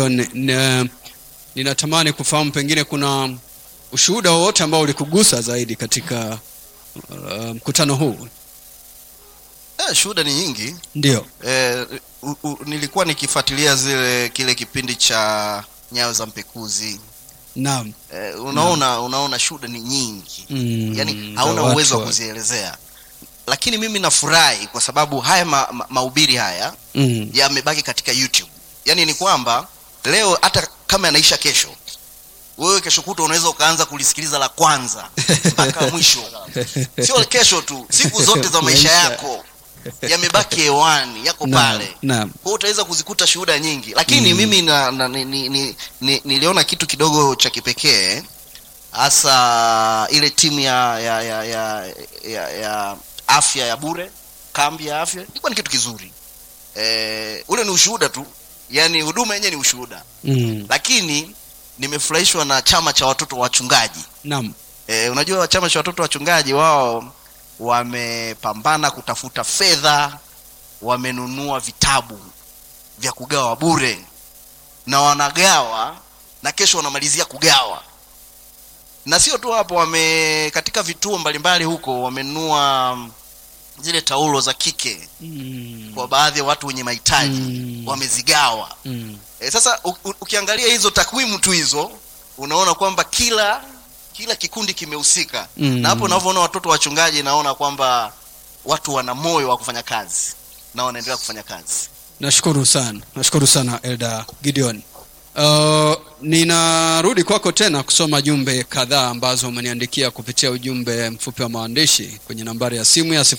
Gideon, n- ninatamani kufahamu pengine kuna ushuhuda wowote ambao ulikugusa zaidi katika uh, mkutano huu. Eh, shuhuda ni nyingi Ndio. eh, u, u, nilikuwa nikifuatilia zile kile kipindi cha nyayo za mpekuzi Naam. eh, unaona unaona shuhuda ni nyingi Mm, yani za hauna watu uwezo wa wa- kuzielezea lakini mimi nafurahi kwa sababu haya ma, ma, mahubiri haya Mm. yamebaki katika youtube yaani ni kwamba leo hata kama yanaisha kesho wewe kesho kuta unaweza ukaanza kulisikiliza la kwanza mpaka mwisho sio kesho tu siku zote za maisha Maisha. yako yamebaki hewani yako Naam, pale naam. kwa hiyo utaweza kuzikuta shuhuda nyingi lakini Mm. mimi na, na, ni, ni, ni, ni, niliona kitu kidogo cha kipekee hasa ile timu ya ya, ya, ya, ya, ya afya ya bure kambi ya afya ilikuwa ni kitu kizuri e, ule ni ushuhuda tu yaani huduma yenyewe ni ushuhuda Mm. lakini nimefurahishwa na chama cha watoto wachungaji Naam. e, unajua chama cha watoto wachungaji wao wamepambana kutafuta fedha wamenunua vitabu vya kugawa bure na wanagawa na kesho wanamalizia kugawa na sio tu hapo wame katika vituo mbalimbali huko wamenunua mm, zile taulo za kike Mm. kwa baadhi ya watu wenye mahitaji Mm. wamezigawa Mm. e, sasa u, u, ukiangalia hizo takwimu tu hizo unaona kwamba kila kila kikundi kimehusika Mm. na hapo unavyoona watoto wachungaji naona kwamba watu wana moyo wa kufanya kazi na wanaendelea kufanya kazi Nashukuru sana, nashukuru sana Elda Gideon. Uh, ninarudi kwako tena kusoma jumbe kadhaa ambazo umeniandikia kupitia ujumbe mfupi wa maandishi kwenye nambari ya simu ya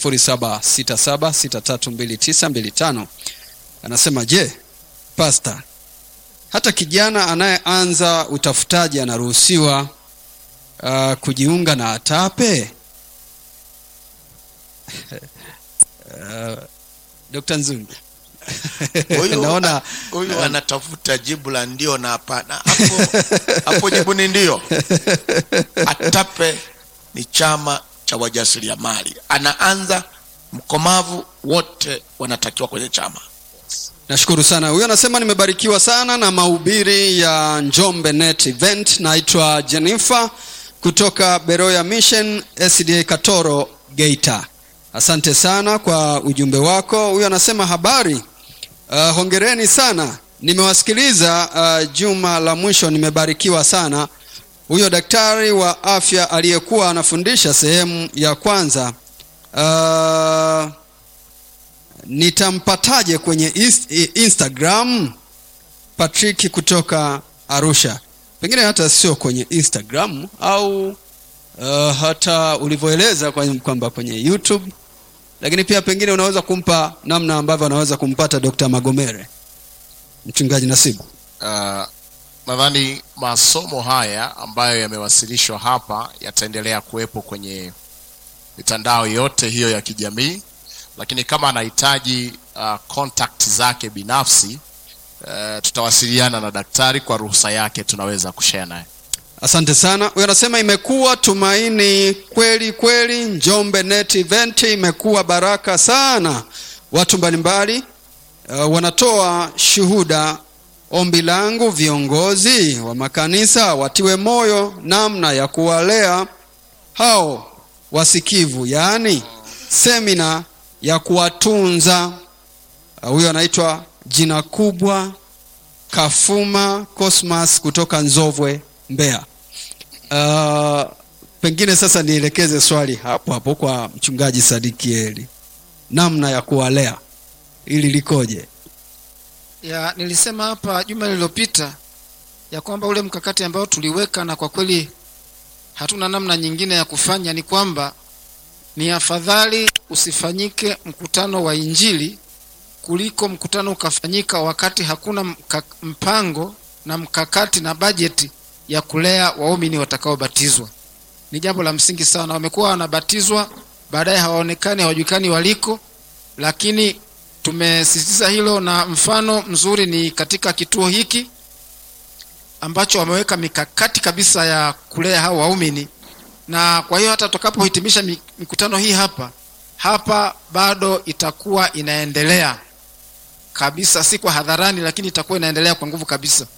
0767632925. Anasema, je, pasta, hata kijana anayeanza utafutaji anaruhusiwa uh, kujiunga na ATAPE? uh, Dr. Nzungu. Huyu- naona huyu anatafuta jibu la ndio na hapana hapo hapo jibu ni ndio atape ni chama cha wajasiriamali anaanza mkomavu wote wanatakiwa kwenye chama nashukuru sana huyo anasema nimebarikiwa sana na mahubiri ya njombe net event naitwa jennifer kutoka beroya mission sda katoro geita asante sana kwa ujumbe wako huyo anasema habari uh, hongereni sana nimewasikiliza uh, juma la mwisho nimebarikiwa sana huyo daktari wa afya aliyekuwa anafundisha sehemu ya kwanza uh, nitampataje kwenye is- i- instagram patrick kutoka arusha pengine hata sio kwenye instagram au uh, hata ulivyoeleza kwa- kwamba kwenye youtube lakini pia pengine unaweza kumpa namna ambavyo anaweza kumpata dr magomere mchungaji nasibu uh, nadhani masomo haya ambayo yamewasilishwa hapa yataendelea kuwepo kwenye mitandao yote hiyo ya kijamii lakini kama anahitaji uh, contact zake binafsi uh, tutawasiliana na daktari kwa ruhusa yake tunaweza kushare naye asante sana huyo anasema imekuwa tumaini kweli kweli njombe net event imekuwa baraka sana watu mbalimbali uh, wanatoa shuhuda ombi langu viongozi wa makanisa watiwe moyo namna ya kuwalea hao wasikivu yaani semina ya kuwatunza Uh, huyo anaitwa jina kubwa kafuma cosmas kutoka nzovwe mbeya uh, pengine sasa nielekeze swali hapo hapo kwa mchungaji sadikieli namna ya kuwalea ili likoje ya nilisema hapa juma lililopita ya kwamba ule mkakati ambao tuliweka na kwa kweli hatuna namna nyingine ya kufanya ni kwamba ni afadhali usifanyike mkutano wa injili kuliko mkutano ukafanyika wakati hakuna mka, mpango na mkakati na bajeti ya kulea waumini watakaobatizwa ni jambo la msingi sana wamekuwa wanabatizwa baadaye hawaonekani hawajulikani waliko lakini tumesisitiza hilo na mfano mzuri ni katika kituo hiki ambacho wameweka mikakati kabisa ya kulea hao waumini na kwa hiyo hata tutakapohitimisha mi- mikutano hii hapa hapa bado itakuwa inaendelea kabisa si kwa hadharani lakini itakuwa inaendelea kwa nguvu kabisa